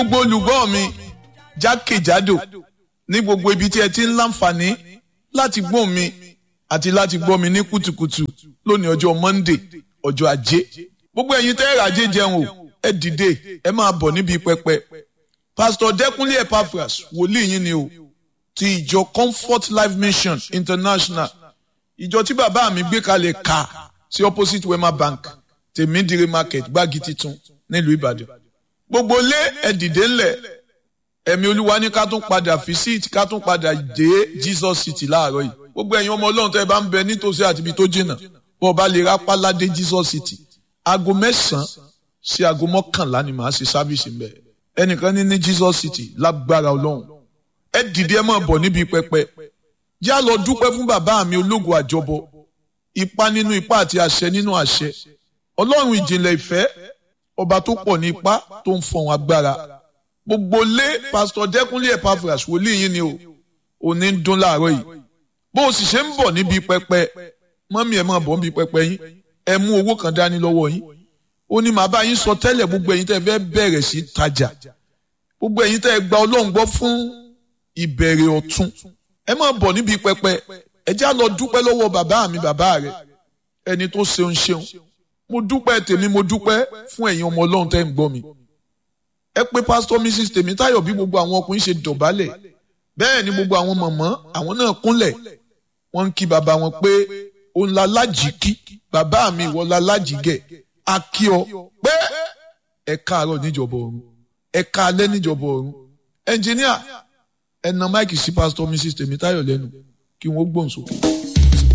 gbogbo olùgbọ́ mi jákèjádò ní gbogbo ibi tí ẹ ti ń láǹfààní láti gbọ́ mi àti láti gbọ́ mi ní kùtùkùtù lónìí ọjọ́ Monday ọjọ́ ajé gbogbo ẹ̀yin tẹ́ ẹ̀rọ ajé jẹun o ẹ dìde ẹ máa bọ̀ níbi pẹpẹ Pastor Dẹ́kunlé Epaphras wòlíì yín ni o ti ìjọ Comfort Life Mission International ìjọ tí bàbá mi gbé kalẹ̀ ká sí opposite Wema Bank tèmídìrí market gbági titun nílùú Ìbàdàn gbogbo lé ẹ dìde ńlẹ̀ ẹ̀mí olúwa ní ká tún padà visit ká tún padà dé Jesus City láàárọ̀ yìí gbogbo ẹ̀yin ọmọ ọlọ́run tẹ́ ẹ bá ń bẹ nítòsí àti ibi tó jìnnà bọ́ ọ bá lè rápá ládé Jesus City aago mẹ́sàn-án sí aago mọ́kànlá ni màá ṣe sábìsì ń bẹ ẹnìkan ní ní Jesus City lágbára ọlọ́run ẹ dìde ẹ máa bọ̀ níbi pẹpẹ já lọ dúpẹ́ fún bàbá mi ológun àjọbọ ipá nínú ipá àti àṣẹ nínú àṣẹ ọlọ́run ìjìnlẹ̀ ìfẹ́ ọba tó pọ̀ ní ipá tó ń fọ̀hún agbára gbogbo lé pásítọ̀ dẹ́kunlé Epaphras wòlíì yín ni o òní ń dún láàárọ̀ yìí bó o sì ṣe ń bọ̀ níbi pẹpẹ mọ́mí ẹ̀ máa bọ̀ níbi pẹpẹ yín ẹ mú owó kan dání lọ́wọ́ yín ó ní màá bá yín sọ tẹ́lẹ̀ gbogbo ẹ̀yin tẹ́ fẹ́ bẹ̀rẹ̀ sí tajà gbogbo ẹ̀yin tẹ́ gba ọlọ́run gbọ́ fún ìbẹ̀rẹ̀ ọ̀tun ẹ máa bọ̀ níbi pẹpẹ ẹ já lọ dúpẹ́ lọ́wọ́ bàbá mi bàbá rẹ ẹni tó ṣeun ṣeun mo dúpẹ́ tèmi mo dúpẹ́ fún ẹ̀yin ọmọ ọlọ́run tẹ́ ń gbọ́ mi ẹ pé pásítọ̀ mrs tèmítáyọ̀ bí gbogbo àwọn ọkùnrin ṣe dọ̀bálẹ̀ bẹ́ẹ̀ ni gbogbo àwọn mọ̀mọ́ àwọn náà kúnlẹ̀ wọ́n ń kí bàbá wọn pé òun la lájì kí bàbá mi ìwọ la lájì gẹ̀ a kí ọ pé ẹ káàárọ̀ níjọba ọ̀run ẹ káalẹ́ níjọba ọ̀run ẹnjìníà ẹ na máìkì sí pásítọ̀ mrs tèmítáyọ̀ lẹ́nu kí wọ́n gbóhùn sókè.